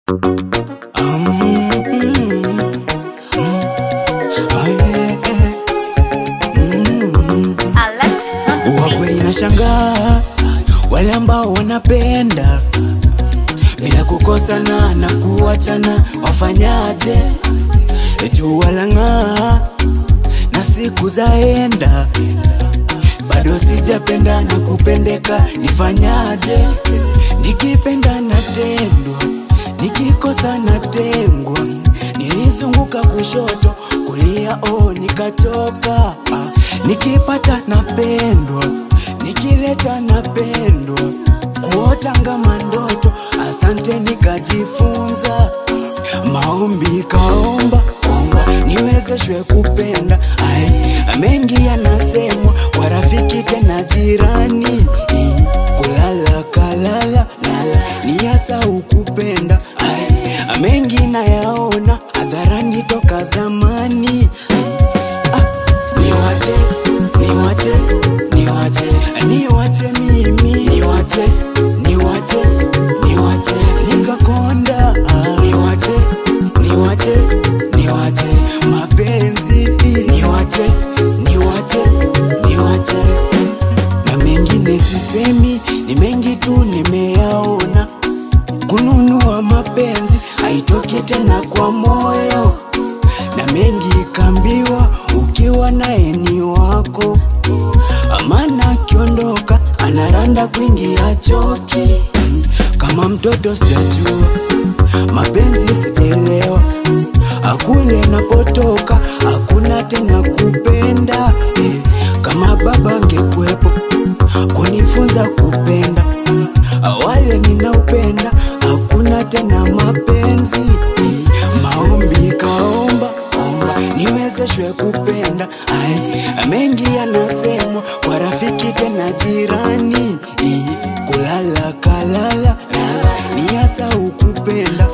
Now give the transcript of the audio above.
Alexis on the Wakweli beat. nashangaa wale ambao wanapenda bila kukosana na kuachana, wafanyaje? Jua lang'aa na siku zaenda, bado sijapenda na kupendeka, nifanyaje? Nikipenda natendwa, nikikosa natengwa. Nilizunguka kushoto, kulia, oh nikachoka. Ah, nikipata napendwa, nikileta napendwa, kuota ngama ndoto. Asante nikajifunza, maombi kaomba omba, niwezeshwe kupenda. Ai, mengi yanasemwa kwa rafiki tena jirani, I, kulala kalala lala, ni hasa ukupenda. Ai, mengi nayaona hadharani toka zamani. Niwache, niwache, niwache, niwache mimi, niwache, niwache, niwache, nikakonda. Ah, Niwache, niwache, niwache, mapenzi, niwache, niwache, niwache, na mengine sisemi, ni mengi tu nimeyaona. Kununua mapenzi haitoki tena kwa moyo, na mengi kambiwa, ukiwa naye ni wako. Amana akiondoka anaranda kuingia choki, kama mtoto sijajua mapenzi sijaelewa, akule napotoka hakuna tena kupenda eh, kama baba angekuwepo kunifunza kupenda awale ninaupenda hakuna tena mapenzi eh, maombi kaomba omba niwezeshwe kupenda ai mengi yanasemwa kwa rafiki tena jirani eh, kulala kalala lala ni hasa ukupenda